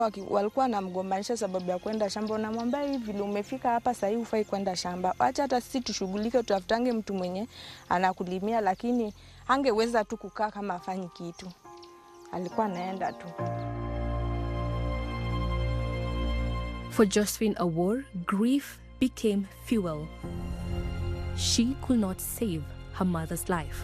Waki- walikuwa wanamgombanisha sababu ya kwenda shamba. Unamwambia hivi vile umefika hapa sahii hufai kwenda shamba, acha hata sisi tushughulike, tutafutange mtu mwenye anakulimia, lakini angeweza tu kukaa kama afanyi kitu, alikuwa anaenda tu. For Josephine Awor, grief became fuel. She could not save her mother's life.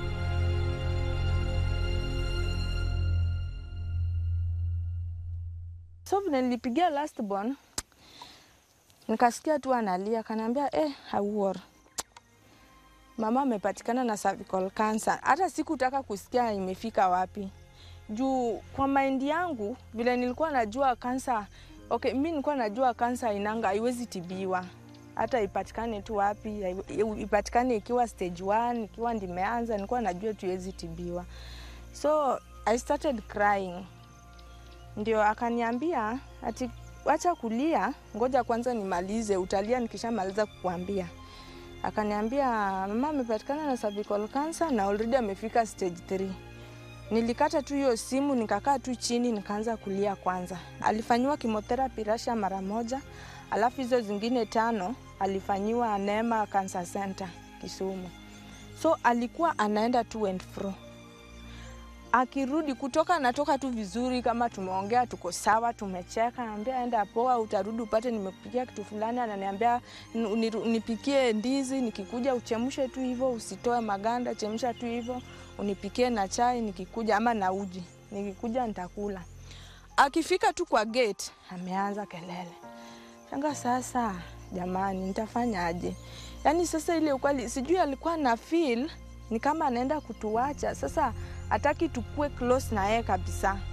So vile nilipigia last born, nikasikia tu analia, kanaambia eh, Awor, mama amepatikana na cervical cancer. Hata sikutaka kusikia imefika wapi, juu kwa maindi yangu vile nilikuwa najua kansa okay, mi nilikuwa najua kansa inanga haiwezi tibiwa hata ipatikane tu wapi, haiwe- ipatikane ikiwa stage 1 ikiwa ndimeanza, nilikuwa najua tu iwezi tibiwa. So I started crying ndio akaniambia ati wacha kulia, ngoja kwanza nimalize, utalia nikishamaliza kukuambia. Akaniambia mama amepatikana na cervical cancer na already amefika stage 3. Nilikata tu hiyo simu nikakaa tu chini nikaanza kulia kwanza. Alifanyiwa chemotherapy Russia mara moja, alafu hizo zingine tano alifanyiwa Neema Cancer Center Kisumu. So alikuwa anaenda to and fro akirudi kutoka anatoka tu vizuri, kama tumeongea tuko sawa, tumecheka, naambia enda poa, utarudi upate nimekupikia kitu fulani. Ananiambia "N- niru- nipikie ndizi, nikikuja uchemshe tu hivyo, usitoe maganda, chemsha tu hivyo, unipikie na chai nikikuja, ama na uji, nikikuja nitakula. Akifika tu kwa gate ameanza kelele, shanga sasa, jamani, nitafanyaje? Yaani sasa ile ukweli, sijui alikuwa na feel ni kama anaenda kutuacha sasa, hataki tukue close na yeye kabisa.